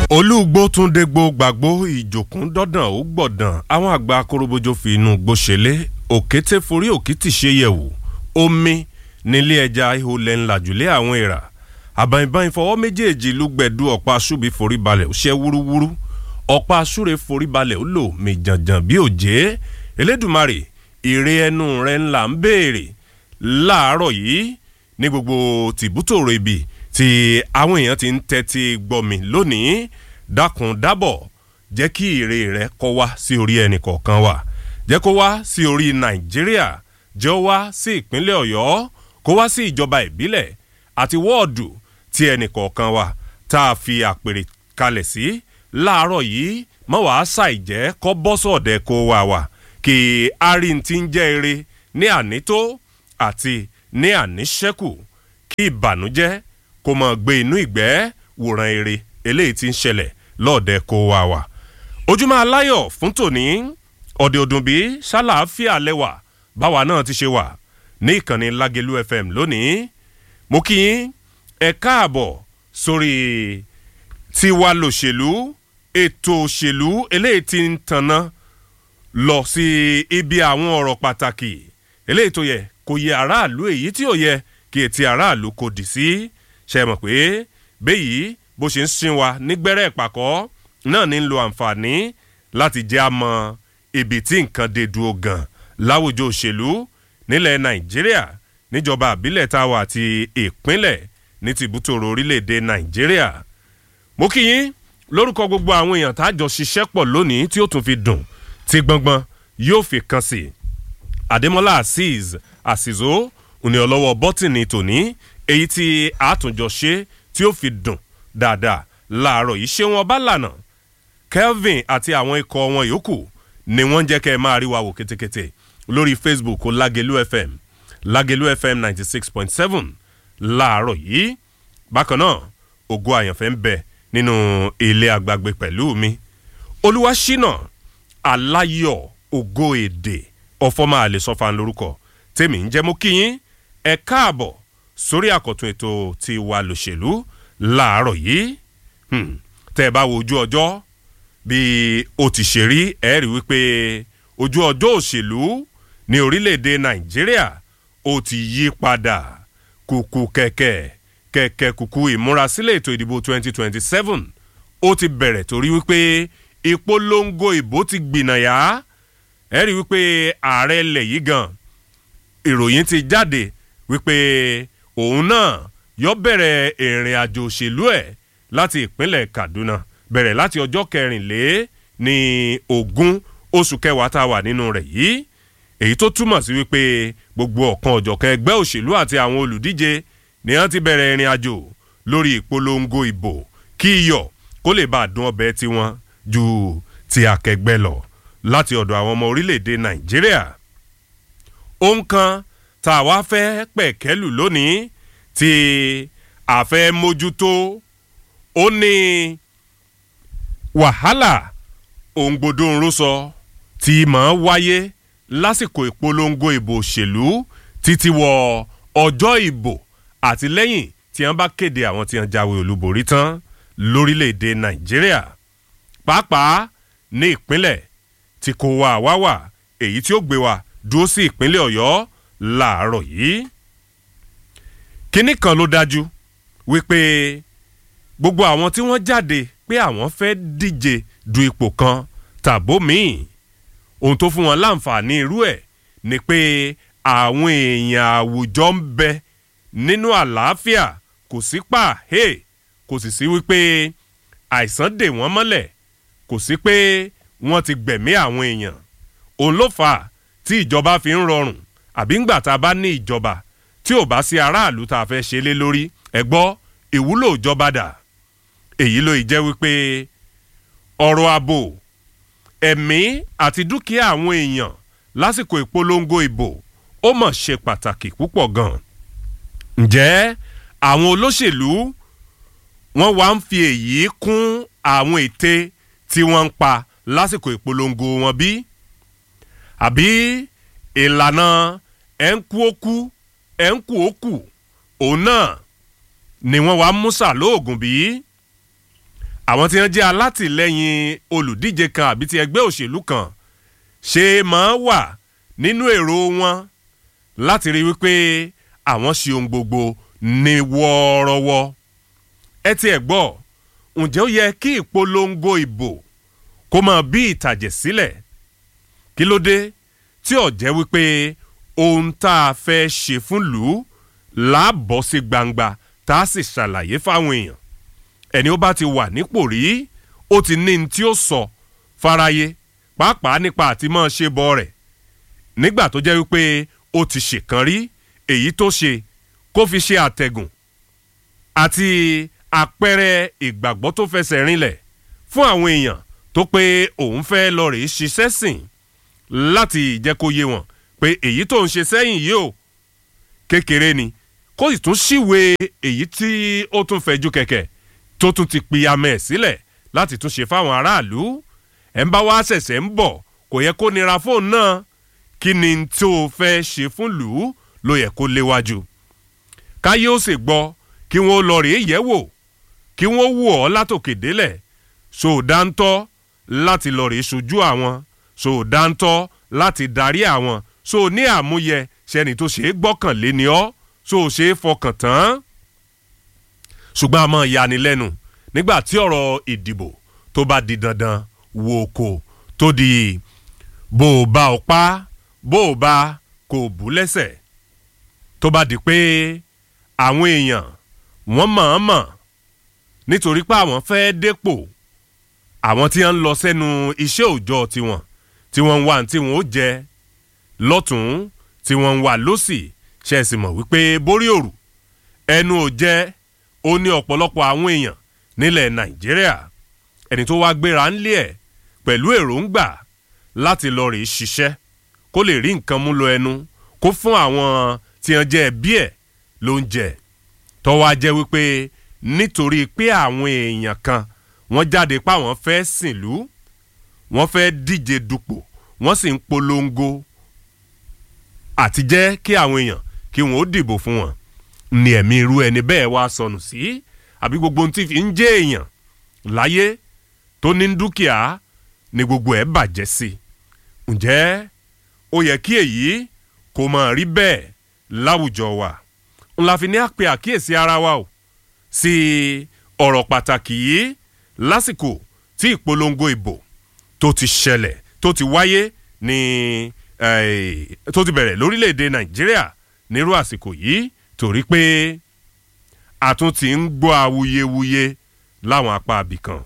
olúgbó tún dégbò gbàgbó ìjòkún dọ́dàn ó gbọ̀dàn àwọn àgbà akorobojo fi inú gbóṣelé òkété forí òkìtì ṣe yẹ̀wò omi nílé ẹja ihò lẹ́ńlájúlé àwọn èèrà àbànìbàn ìfọwọ́ méjèèjì lùgbẹ̀dù ọ̀pá ṣùbí forí balẹ̀ ó ṣẹ́ wúrúwúrú ọ̀pá ṣúre forí balẹ̀ ó lò mí jànjàn bí òjé elédùmarè ire ẹnu rẹ̀ ńlá ń béèrè láàárọ̀ yìí ní gbogbo tìbútòrò ibi tí àwọn èèyàn ti ń tẹ́tí gbọ́ mi lónìí dákun dábọ̀ jẹ́ kí ire rẹ kó wá sí orí ẹnì kọ̀ọ̀kan wa jẹ́ kó wá sí orí nàìjíríà jẹ́ ó wá sí ìpínlẹ̀ ọ̀yọ́ kó wá sí ìjọba ìbílẹ̀ àti wọ́ọ̀dù tí ẹnì kọ̀ọ̀kan wa tá a fi àpèrè kalẹ̀ sí láàárọ̀ yìí mọ́ wàá ṣàìjẹ́ kọ́ bọ́sọ̀dẹ̀ kó wá wà kí arin ti ń jẹ́ ire ní ànító àti ní àníṣẹ́kù kí ìbànújẹ́ kó mọ̀ gbé inú ìgbẹ́ wòran ere eléyìí ti ń ṣẹlẹ̀ lọ́ọ̀dẹ kó wá wà. ojúmọ́ aláyọ̀ fún tòní ọ̀dẹ̀ òdùnbí ṣàlàáfíà lẹ́wà báwa náà ti ṣe wà ní ìkànnì lágẹ̀lú fm lónìí mo kí yín ẹ káàbọ̀ sórí tiwa lòṣèlú ètò òṣèlú eléyìí ti ń tanná lọ sí ibi àwọn ọ̀rọ̀ pàtàkì eléyìí tó yẹ kò yẹ aráàlú èyí tí ò yẹ kí etí aráàlú kò dì sí ṣe mọ̀ pé béyìí bó ṣe ń sin wa nígbẹ́rẹ́ ìpàkọ́ náà ní ń lo àǹfààní láti jẹ́ àmọ́ ibi tí nǹkan dé dúró gan láwùjọ òṣèlú nílẹ̀ nàìjíríà níjọba àbílẹ̀ tá a wà àti ìpínlẹ̀ ní tìbútòrò orílẹ̀-èdè nàìjíríà mo kí yín lórúkọ gbogbo àwọn èèyàn tá a jọ ṣiṣẹ́ pọ̀ lónìí tí ó tún fi dùn tí gbọ̀ngbọ̀n yóò fi kan sí àdèmọ́lá azeez àsìzó òní ọlọ́wọ́ bọ́tìnì tòní èyí tí àtúnjọ ṣe tí ó fi dùn dáadáa láàárọ̀ yìí ṣé wọn bá lànà kelvin àti àwọn ikọ̀ wọn yòókù ni wọ́n ń jẹ́ kẹ́ ẹ máa rí wa wò kétékété lórí facebook lágẹ̀lú fm lágẹ̀lú fm ninety six point seven láàárọ̀ yìí bákan náà ògo àyànfẹ́ ń bẹ nínú ilé àgbàgbé pẹ̀lú mi olúwaṣínà aláyọ̀ ògo èdè ọ̀fọ́mà àlesọ́fà lórúkọ tèmi ń jẹ́ mú kíyín ẹ káàbọ̀ sórí àkọ́tún ètò ti wà lòṣèlú láàárọ̀ yìí tẹ́ ẹ bá wo ojú ọjọ́ bí o ti ṣe rí ẹ rí wípé ojú ọjọ́ òṣèlú ní orílẹ̀-èdè nàìjíríà ó ti yí padà kùkù kẹ̀kẹ́ kẹ̀kẹ́ kùkù ìmúrasílẹ̀ ètò ìdìbò 2027 ó ti bẹ̀rẹ̀ torí wípé ìpolongo ìbò ti gbìnàyà ẹ rí wípé ààrẹ ilẹ̀ yìí gan ìròyìn ti jáde wípé òun náà yọ bẹ̀rẹ̀ ìrìn àjò òṣèlú ẹ̀ láti ìpínlẹ̀ kaduna bẹ̀rẹ̀ láti ọjọ́ kẹrìnlé ní ogún oṣù kẹwàá tá a wà nínú rẹ̀ yìí èyí tó túmọ̀ sí wípé gbogbo ọ̀kan ọ̀jọ̀kan ẹgbẹ́ òṣèlú àti àwọn olùdíje ni wọ́n ti bẹ̀rẹ̀ ìrìn àjò lórí ìpolongo ìbò kí iyọ̀ kó lè bá a dún ọbẹ̀ tiwọn ju ti akẹgbẹ́ lọ láti ọ̀dọ̀ àwọn ọmọ orílẹ̀-èdè nàìjíríà ohun kan tá a wá fẹ́ pẹ̀kẹ́lù lónìí tí a fẹ́ mójútó ó ní wàhálà òǹgbòdo ńrúsọ tí máa wáyé lásìkò ìpolongo ìbò òṣèlú títí wọ ọjọ́ ìbò àti lẹ́yìn tí wọ́n bá kéde àwọn tí wọ́n jáwé olúborí tán lórílẹ̀‐èdè nàìjíríà pàápàá ní ìpínlẹ̀ tí kò wá wá wà èyí tí ó gbé wa dúró sí ìpínlẹ̀ ọ̀yọ́ láàárọ̀ yìí. kínní kan ló dájú wípé gbogbo àwọn tí wọ́n jáde pé àwọn fẹ́ díje du ipò kan tàbó míì ohun tó fún wọn láǹfààní irú ẹ̀ ni pé àwọn èèyàn àwùjọ ń bẹ nínú àlàáfíà kò sí pàhé kò sì sí wípé àìsàn dè wọ́n mọ́lẹ̀ kò sí pé wọ́n ti gbẹ̀mí àwọn èèyàn òun ló fà á tí ìjọba fi ń rọrùn àbí ńgbà tá a bá ní ìjọba tí ò bá sí aráàlú tá a fẹ́ ṣe lé lórí ẹ gbọ́ ìwúlò ìjọba dà èyí ló jẹ́ wípé ọ̀rọ̀ ààbò ẹ̀mí àti dúkìá àwọn èèyàn lásìkò ìpolongo ìbò ó mọ̀ ṣe pàtàkì púpọ̀ gan. ǹjẹ́ àwọn olóṣèlú wọ́n wá ń fi èyí kún àwọn ète tí wọ́n ń pa lásìkò ìpolongo wọn bí? àbí ìlànà ẹ̀ ń kú ó kú ẹ̀ ń kú ó kù òun náà ni wọ́n wá mú sà lóògùn bí? àwọn tí wọ́n jẹ́ alátìlẹ́yìn olùdíje kan àbí ti ẹgbẹ́ òṣèlú kan ṣe máa wà nínú èrò wọn láti rí wípé àwọn ṣe ohun gbogbo ní wọ́ọ́rọ́wọ́ ẹ tiẹ̀ gbọ́ ǹjẹ́ ó yẹ kí ìpolongo ìbò kó máa bí ìtàjẹ̀ sílẹ̀ kí ló dé tí ó jẹ́ wípé ohun tá a fẹ́ ṣe fún lù ú láàbọ̀ sí gbangba tá a sì ṣàlàyé fáwọn èèyàn ẹni ó bá ti wà nípò rí ó ti ní ní tí ó sọ fáráyé pàápàá nípa àti máa ṣe bọ rẹ̀ nígbà tó jẹ́ wípé ó ti ṣèkan rí èyí tó ṣe kó fi ṣe àtẹ̀gùn àti àpẹẹrẹ ìgbàgbọ́ tó fẹsẹ̀ rinlẹ̀ fún àwọn èèyàn tó pé òun fẹ́ lọ rèé ṣiṣẹ́ sìn láti jẹ́ kó yé wọn pé èyí tó ń ṣe sẹ́yìn yìí o kékeré ni kó sì tún ṣìwé èyí tí ó tún fẹ̀jú kẹ̀kẹ́ tó tún ti pìyàmẹ̀ sílẹ̀ láti tún ṣe fáwọn aráàlú ẹ̀ ń bá wá ṣẹ̀ṣẹ̀ ń bọ̀ kò yẹ kó nira fóun náà kí ni tó o fẹ́ ṣe fún lù ú ló yẹ kó léwájú káyé ó sì gbọ́ kí wọ́n lọ rèé yẹ̀ wò kí wọ́n wò ọ́ látòkè délẹ̀ sòdáńtọ́ láti lọ rèé sojú àwọn sòdáńtọ́ láti darí àwọn so ní àmúyẹ sẹ́ni tó ṣe é gbọ́kànlé ni ọ́ so ṣe é fọkàn tán ṣùgbọ́n a máa yanilẹ́nu nígbà tí ọ̀rọ̀ ìdìbò tó bá di dandan wo kò tó di bó o bá o pa bó o bá kò bú lẹ́sẹ̀ tó bá di pé àwọn èèyàn wọ́n mọ̀ọ́mọ̀ nítorí pé àwọn fẹ́ dépò àwọn tí wọ́n ń lọ sẹ́nu iṣẹ́ òòjọ́ tiwọn tí wọ́n ń wá tí wọ́n ó jẹ lọ́tún tí wọ́n ń wá lọ́sì ṣe é sì mọ̀ wípé borí òrù ẹnu ò jẹ́ ó ní ọ̀pọ̀lọpọ̀ àwọn èèyàn nílẹ̀ nàìjíríà ẹni tó wá gbéra ńlẹ̀ ẹ̀ pẹ̀lú èròǹgbà láti lọ rèé ṣiṣẹ́ kó lè rí nǹkan mú lọ ẹnu kó fún àwọn tí wọ́n jẹ́ ẹbí ẹ̀ ló ń jẹ tọ́wọ́ á jẹ́ wípé nítorí pé àwọn èèyàn kan wọ́n jáde páwọn fẹ́ sìnlú wọ́n fẹ́ díje dupò wọ́n sì ń polongo àti jẹ́ kí àwọn èèyàn kí wọ́n ó dìbò fún wọn ní ẹ̀mí irú ẹni bẹ́ẹ̀ wá sọnù sí àbí gbogbo ohun tí fi ń jẹ́ èèyàn láyé tó ní dúkìá ni gbogbo ẹ̀ bàjẹ́ sí ǹjẹ́ ó yẹ kí èyí kó máa rí bẹ́ẹ̀ láwùjọ wa n la fi ní àpè àkíyèsí ara wa o sí ọ̀rọ̀ pàtàkì yìí lásìkò tí ìpolongo ìbò tó ti ṣẹlẹ̀ tó ti wáyé ní tó ti bẹ̀rẹ̀ lórílẹ̀‐èdè nàìjíríà nírú àsìkò yìí torí pé àtún ti ń gbọ́ awuyewuye láwọn apá abìkan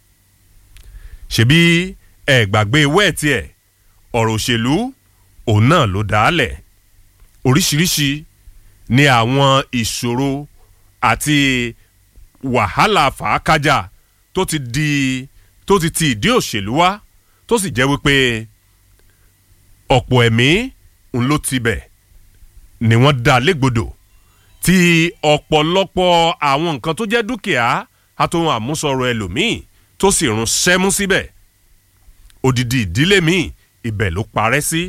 ṣebí ẹ gbàgbé wẹ́ẹ̀tì ẹ̀ ọ̀rọ̀ òṣèlú òun náà ló dálẹ̀ oríṣiríṣi ni àwọn ìṣòro àti wàhálà fàákájà tó ti di tó ti ti ìdí òṣèlú wá tó sì jẹ́ wípé ọ̀pọ̀ ẹ̀mí ń ló tibẹ̀ ni wọ́n dá légbodò tí ọ̀pọ̀lọpọ̀ àwọn nǹkan tó jẹ́ dúkìá àtòhun àmúsọ̀rọ̀ ẹlòmíì tó sì rún sẹ́mú síbẹ̀ odidi ìdílé míì ibẹ̀ ló parẹ́ sí.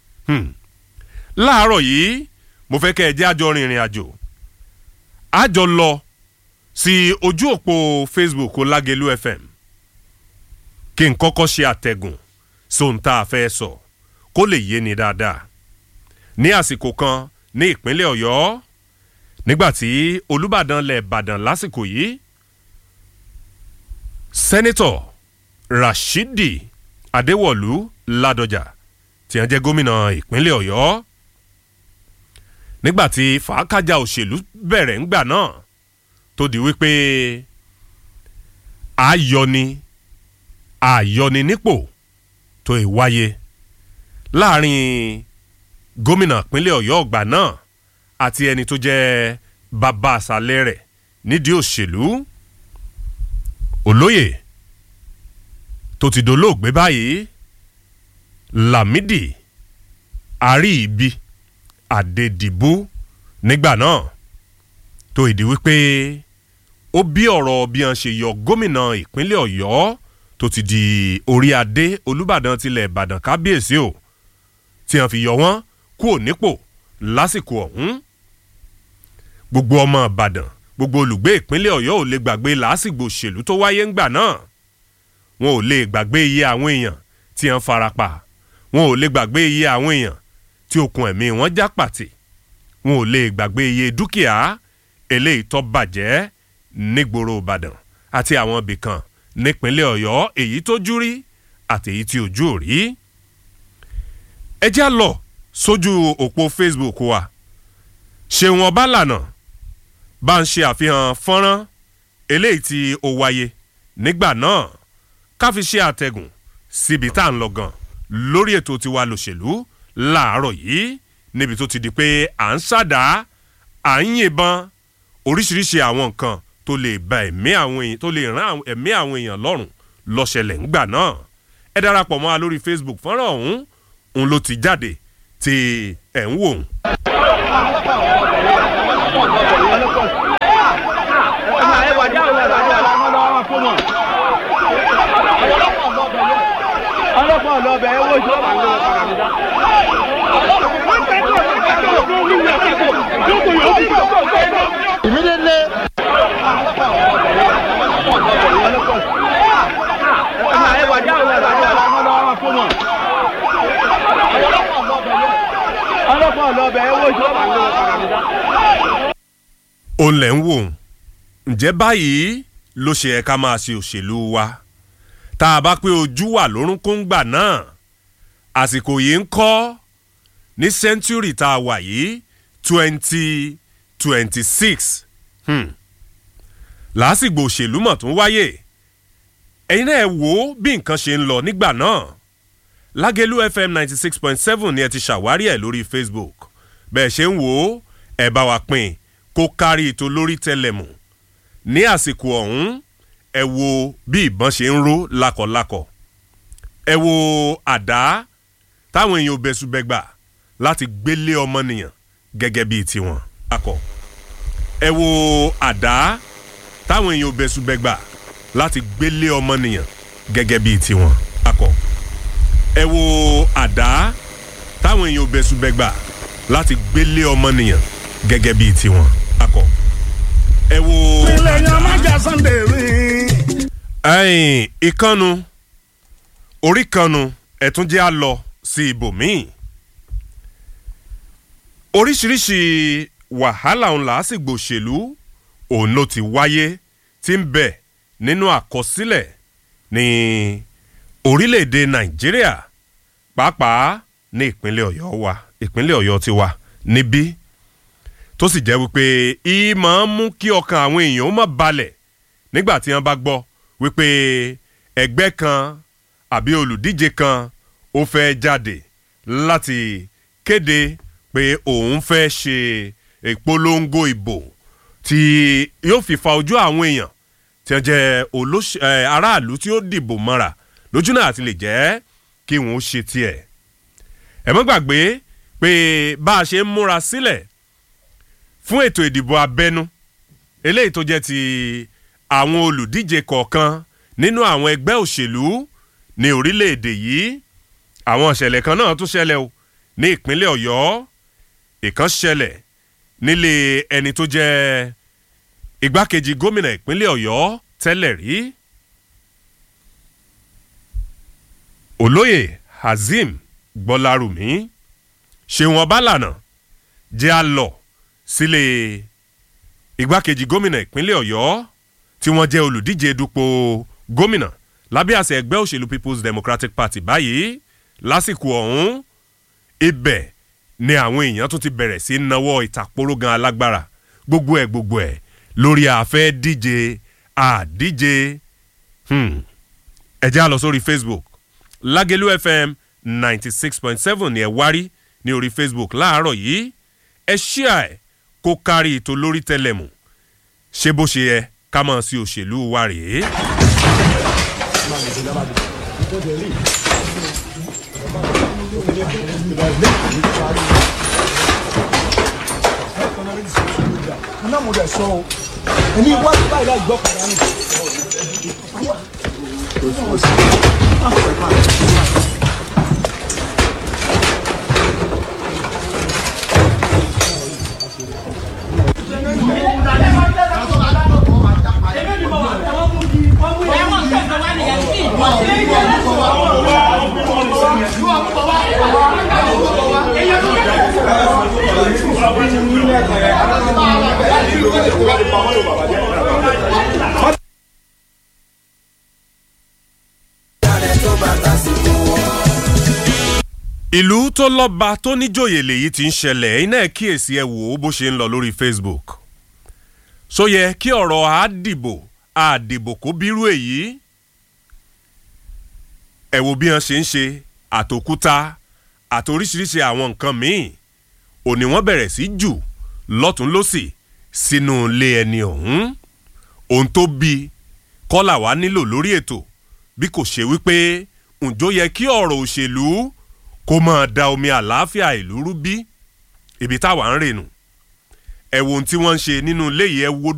láàárọ̀ yìí mo fẹ́ kẹ́ ẹ jẹ́ àjọ rìnrìn àjò àjọ lọ sí ojú òpó Facebook Lágelú FM kí n kọ́kọ́ ṣe àtẹ̀gùn sóhun tá a fẹ́ sọ kó lè yé ni dáadáa ní àsìkò kan ní ìpínlẹ̀ Ọ̀yọ́ nígbàtí Olúbàdàn lẹ̀ Ìbàdàn lásìkò yìí sẹ́nitọ̀ Rashidi Adéwọ̀lú Ládọjà tí wọ́n jẹ́ gómìnà ìpínlẹ̀ Ọ̀yọ́ nígbàtí fàákàjà òṣèlú bẹ̀rẹ̀ ńgbà náà tó di wípé ayọni ayọni nípò tó ì wáyé láàrin gómìnà ìpínlẹ̀ Ọ̀yọ́ ọ̀gbà náà àti ẹni tó jẹ́ bàbá àṣàlẹ̀ rẹ̀ nídìí òṣèlú olóyè tó ti dolóògbé báyìí Lámìdí Àríìbí Adédìbú nígbà náà tó ìdí wípé ó bí ọ̀rọ̀ bí wọ́n ṣe yọ gómìnà ìpínlẹ̀ Ọ̀yọ́ tó ti di orí adé Olúbàdàn tilẹ̀ Ìbàdàn kábíyèsí o tí wọ́n fi yọ wọ́n kúò nípò lásìkò ọ̀hún gbogbo ọmọ Ìbàdàn gbogbo olùgbé ìpínlẹ̀ ọ̀yọ́ ò lè gbàgbé làásìgbò òṣèlú tó wáyé ńgbà náà wọn ò lè gbàgbé iye àwọn èèyàn tí wọ́n farapa wọn ò lè gbàgbé iye àwọn èèyàn tí okùn ẹ̀mí wọn já pàtì wọn ò lè gbàgbé iye dúkìá eléyìí tó bàjẹ́ nígboro ìbàdàn àti àwọn ibì kan nípínlẹ̀ ọ̀yọ́ èyí tó jú rí àti èyí tí ojú ò rí. ẹ já lọ sójú òpó facebook wa ṣéun ọbálànà bá ń ṣe àfihàn fọ́nrán eléyìí tí ó wáyé nígbà náà ká fi ṣe àtẹ̀gùn síbi tá à ń lọ gan lórí ètò tiwa lòṣèlú láàárọ̀ yìí níbi tó ti di pé à ń ṣàdá à ń yìnbọn oríṣiríṣi àwọn nǹkan tó lè ba ẹ̀mí àwọn èèyàn tó lè rán ẹ̀mí àwọn èèyàn lọ́rùn lọ́ṣẹlẹ̀ ńgbà náà ẹ darapọ̀ mọ́ wa lórí facebook fọ́nrán ọ̀hún òun ló ti jáde tí ẹ̀ ń wò ó. ọlọ́pàá ọlọ́bẹ̀ ẹ wọ́n ìjọba ń lọ para mi dá. Immediately. ọlọ́pàá ọlọ́bẹ̀ ẹ wọ́n ìjọba ń lọ para mi dá. òun lẹ̀ ń wò ó ǹjẹ́ báyìí ló ṣe ẹ̀ ká máa ṣe òṣèlú wa tá a bá pé ojú wà lórúnkún gbà náà àsìkò yìí ń kọ́ ní sẹ́ńtúrì tá a wà yìí twenty twenty six làásìgbò òṣèlú mọ̀ tó ń wáyé ẹ̀yin náà ẹ wò ó bí nǹkan ṣe ń lọ nígbà náà lágẹ̀lú fm ninety six point seven ni ẹ ti ṣàwárí ẹ̀ lórí facebook bẹ́ẹ̀ ṣe ń wò ó ẹ bá wa pín kó kárí ètò lórí tẹlẹmù ní àsìkò ọ̀hún ẹ wo bí ìbọn ṣe ń ró lakọ̀lakọ̀ ẹ wo àdá táwọn èèyàn bẹ̀sùbẹ̀gbà láti gbélé ọmọnìyàn gẹ́gẹ́ bíi tiwọn. akọ ẹ wo àdá táwọn èèyàn bẹ̀sùbẹ̀gbà láti gbélé ọmọnìyàn gẹ́gẹ́ bíi tiwọn. akọ ẹ wo àdá táwọn èèyàn bẹ̀sùbẹ̀gbà láti gbélé ọmọnìyàn gẹ́gẹ́ bíi tiwọn. akọ ẹ wo. ilé yan máa jà sunday rí. ẹ̀yìn ìkànnù orí kanu ẹ̀tún jẹ́ á lọ sí ibòmíì oríṣiríṣi wàhálà òun làásìgbò òṣèlú òun ló ti wáyé tí ń bẹ nínú àkọsílẹ̀ ní orílẹ̀-èdè nàìjíríà pàápàá ní ìpínlẹ̀ ọ̀yọ́ wa ìpínlẹ̀ ọ̀yọ́ ti wà níbí tó sì jẹ́ wípé ìmọ̀ ń mú kí ọkàn àwọn èèyàn ó má balẹ̀ nígbà tí wọ́n bá gbọ́ wípé ẹgbẹ́ kan àbí olùdíje kan ó fẹ́ jáde láti kéde pé òun fẹ́ ṣe ìpolongo ìbò tí yóò fi fa ojú àwọn èèyàn tí wọ́n jẹ́ olóṣè ẹ̀ aráàlú tí ó dìbò mọ́ra lójú náà àti lè jẹ́ kí wọ́n ó ṣe tiẹ̀. ẹ mọ́ gbàgbé pé bá a ṣe ń múra sílẹ̀ fún ètò ìdìbò abẹ́nú eléyìí tó jẹ́ ti àwọn olùdíje kọ̀ọ̀kan nínú àwọn ẹgbẹ́ òṣèlú ní orílẹ̀-èdè yìí àwọn ìṣẹ̀lẹ̀ kan náà tún ṣẹlẹ̀ o ní ìpínlẹ̀ ọ̀yọ́ ìkan ṣẹlẹ̀ nílé ẹni tó jẹ́ igbákejì gómìnà ìpínlẹ̀ ọ̀yọ́ tẹ́lẹ̀ rí olóyè hazeem gbọ́lárùmí ṣéun ọbálànà jẹ́ a lọ sílé igbákejì gómìnà ìpínlẹ̀ ọ̀yọ́ tí wọ́n jẹ́ olùdíje dupò gómìnà lábẹ́ àṣẹ ẹgbẹ́ òṣèlú people's democratic party báyìí lásìkò ọ̀hún ibẹ̀ ni àwọn èèyàn tún ti bẹ̀rẹ̀ sí náwó ìtàkpóró gan alágbára gbogbo ẹ̀ gbogbo ẹ̀ lórí àfẹ́ díje àdíje ẹ jẹ́ á lọ sórí facebook lágẹ̀lú fm ninety six point seven ni ẹ wárí ní orí facebook láàárọ̀ yìí ẹ ṣíà ẹ̀ kó kárí ètò lórí tẹlẹmù ṣé bó ṣe yẹ ká mọ̀ sí òṣèlú wa rèé. iná mo dẹ̀ sọ o èmi wájú báyìí láì gbọ́ kàrá ni. ìlú tó lọ́ba tó níjòyè lèyí ti ń ṣẹlẹ̀ iná ẹ̀ kíyèsí ẹ wò ó bó ṣe ń lọ lórí facebook so yẹ kí ọ̀rọ̀ àdìbò àdìbò kó bírú èyí ẹ wo bí wọ́n ṣe ń ṣe àtòkúta àtoríṣiríṣi àwọn nǹkan míì òní wọ́n bẹ̀rẹ̀ sí jù lọ́tún lọ́sì sínú ilé ẹni ọ̀hún ohun tó bí kọ́là wá nílò lórí ètò bí kò ṣe wípé ǹjọ́ yẹ kí ọ̀rọ̀ òṣèlú kó máa da omi àlàáfíà ìlú rú bí ibi táwa ń rènù ẹ wo ohun tí wọ́n ń ṣe nínú ilé yìí ẹ wo